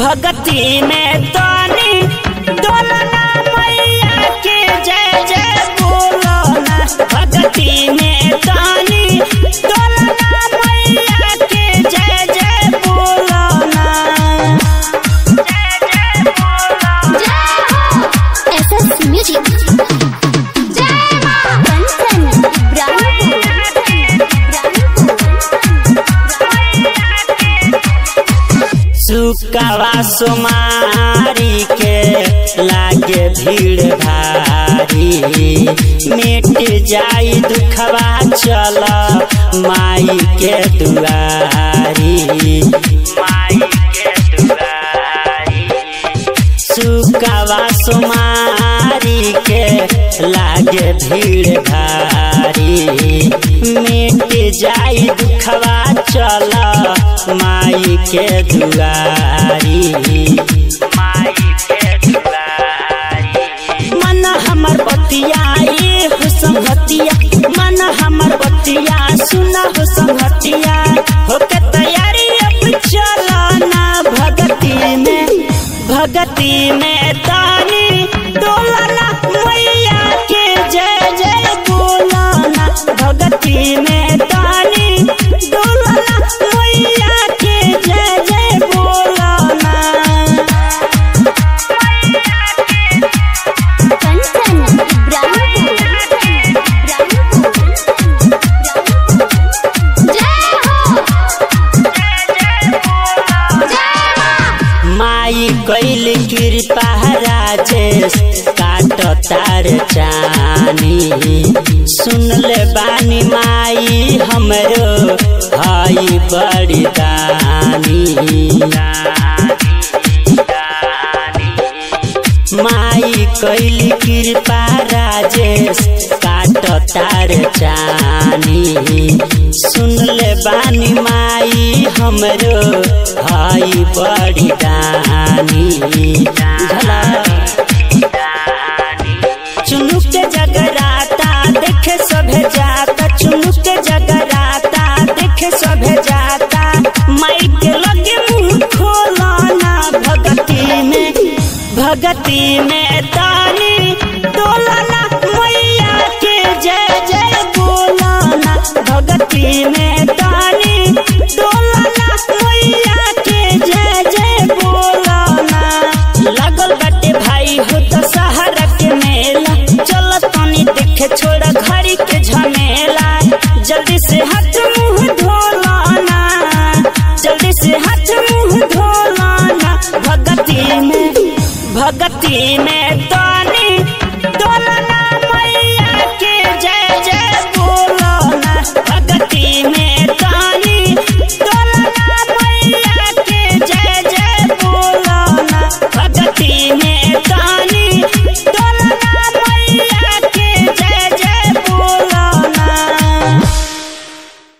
भगती में तानी डोलना मैया के जय जय बोलना भगती में तानी डोलना मैया के जय जय बोलना जय जय बोलना एसएस म्यूजिक जय मां कंचन सुकवा सुमारी के लागे भीड़ भारी मिट जाई दुखवा चल माई के दुआरी माई के दुआरी सुकवा सुमारी के लागे भीड़ भारी मिट जाई दुखवा चल माई के दुआरी माई के दुआरी मन हमर बतिया ये हो संगतिया मन हमर बतिया सुना हो संगतिया होके तैयारी अब चलना भगती में भगती में तानी डोलना मैया के जय जय बोलना भगती में तानी डोलना मैया के जय जय बोलना कंचन जय हो जय मां माई कैल कृपा राजेश काट तार चानी सुन ले बानी माई हमरो हई बड़ी दानी माई कैल कृपा राजेश काट तार चानी सुन ले बानी माई हमरो हई बड़ी दानी झला चुनुक के जगराता देखे सभे जाता चुनुक के जगराता देखे सभे जाता माई के लगे मुंह खोलाना भगती में भगती में तानी डोलाना मैया के जय जय बोलाना भगती में तानी डोलाना मैया के जय जय बोलाना लागल बाटे भाई हो तो सहारा के मेला चल तनी देखे छोड़ा घड़ी के झमेला जल्दी से हाथ मुंह धोलाना जल्दी से हाथ मुंह धोलाना भगती में भगती में तो